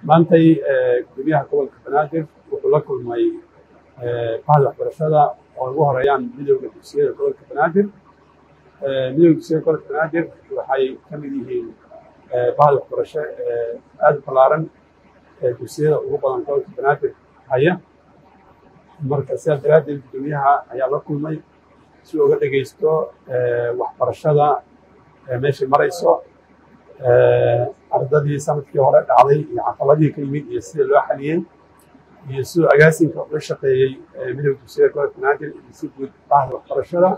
maantay gudoomiyaha gobolka banaadir wuxuu la kulmay bahda waxbarashada oo ugu horeeyaan midowda dugsiyada gobolka banaadir midowda dugsiyada gobolka banaadir waxay ka mid yihiin bahda waxbarasho aada u ballaaran dugsiyada ugu badan gobolka banaadir haya marka sidaas daraaddeed gudoomiyaha ayaa la kulmay si uga dhegeysto waxbarashada meeshay marayso ardadii sanadkii hore dhacday iyo caqabadihii ka yimid iyo sida loo xaliyey iyo siduu agaasinka uga shaqeeyey midowda dugsiyada gobolka banaadir iyo si guud bahda waxbarashada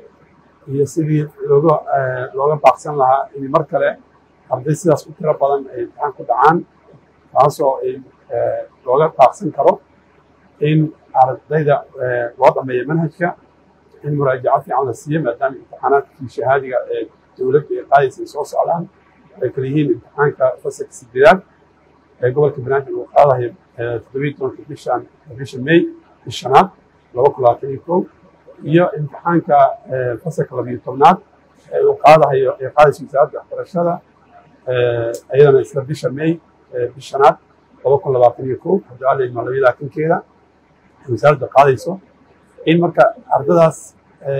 iyo sidii looga looga baaqsan lahaa in mar kale arday sidaas u tiro badan ay imtixaan ku dhacaan taasoo ay looga baaqsan karo in ardayda loo dhameeyo manhajka in muraajaco fiican la siiyo maadaama imtixaanaadkii shahaadiga ee dowladda ay qaadaysa ay soo socdaan ay kala yihiin imtixaanka fasalka sideedaad ee gobolka banaadir uu qaadayo toddobiyi tobanka bishan bisha may bishanaad laba kun labaatan iyo kow iyo imtixaanka fasalka labiyo tobnaad ee uu qaadahayo ay qaadayso wasaaradda waxbarashada iyadana isla bisha may bishanaad laba kun labaatan iyo kow hadaaleyma labaiyo labaatankeeda wasaaradda qaadayso in marka ardadaas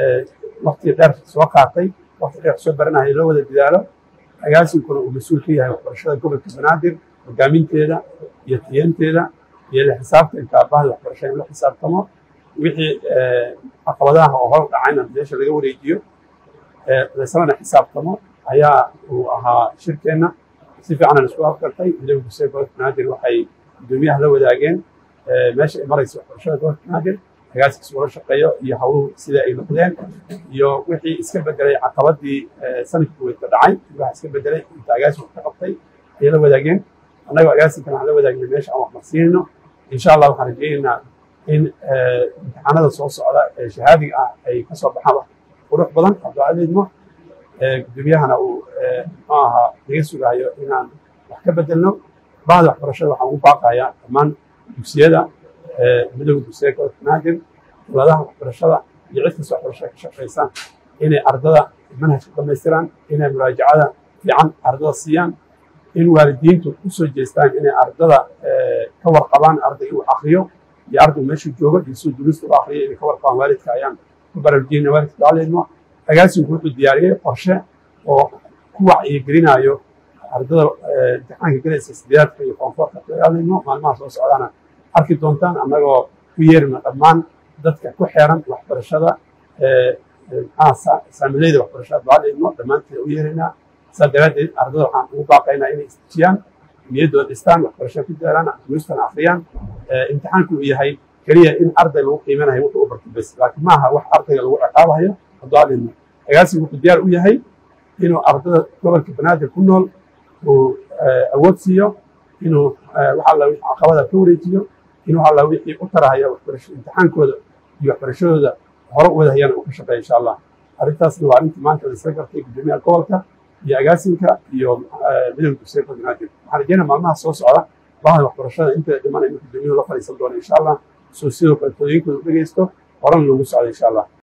wakti dheer soo qaatay wakti dheer soo baranaya loo wada dadaalo agaasinkuna uu mas-uul ka yahay waxbarashada gobolka banaadir hogaaminteeda iyo tiyanteeda iyo la xisaabtanka bahda waxbarashada in la xisaabtamo wixii caqabadaha oo hor dhacayna meesha laga wareejiyo laislana xisaabtamo ayaa uu ahaa shirkeenna si fiicanan isku afkartay midowda dugsiyada gobolka banaadir waxay gudoomiyaha la wadaageen meesha ay maraysa waxbarashada gobolka banaadir agaaskiis ula shaqeeyo iyo hawluhu sida ay noqdeen iyo wixii iska bedelay caqabadii sanadkii weydka dhacay waxa iska bedelay inta agaasik ka qabtay ayay la wadaageen annagoo agaasinkan waxaan la wadaagnay meesha aan waxmarsiinayno insha allah waxaan rajaynaynaa in imtixaanada soo socda ee shahaadiga ah ay ka soo baxaan wax qurux badan abducaliidmo gudoomiyahana uu muxuu ahaa naga sugaayo inaan wax ka bedelno bahda waxbarashada waxaan ugu baaqayaa dhammaan dugsiyada midowda dugsiyada gobolka banaadir dowladaha waxbarashada iyo cid kasta waxbarashada ka shaqaysaan inay ardada manhajka dhamaystiraan inay muraajacada fiican ardada siiyaan in waalidiintu u soo jeestaan inay ardada ka warqabaan arday uu akriyo iyo arday meeshu joogo iyo suu duruusta u akriyo inay ka warqabaan waalidka ayaan ku baraarujinayna waalidka daaleyno agaasinku wuxuu diyaariyey qorshe oo ku wacyigelinayo ardada imtixaanka galaysa sideedaadka iyo koonfurta daaleyno maalmaha soo socdaana arki doontaan annagoo ku yeerina dhammaan dadka ku xeeran waxbarashada maxaa saamileyda waxbarashada daaleyno dhammaanteeda u yeeraynaa saa daraaddeed ardada waxaan ugu baaqaynaa inay istijiyaan niyaddooda dhistaan waxbarashada ku daaraan duruustana akhriyaan imtixaanku uu yahay keliya in arday lagu qiimanayo wuxuu u bartay bes laakiin maaha wax ardayga lagu ciqaabahayo daaleyno agaasigu wuxuu diyaar u yahay inuu ardada gobolka banaadir ku nool uu awood siiyo inuu wax alla wixii caqabada ka wareejiyo in wax alla wixii u tarahaya waxbarasho imtixaankooda iyo waxbarashadooda hore u wadahayana uu ka shaqeeya insha allah arrintaasna waa arrintii maanta la isla gartay gudoomiyaha gobolka iyo agaasinka iyo midowda dugsiyada gobolka banaadir waxaan rajeynaa maalmaha soo socda bahda waxbarashada inteeda dhiman inuu gudoomiyuhu la fadhiisan doono insha allah soo sidoo kale tooyinkooda u dhegeysto horena loogu socdo insha allah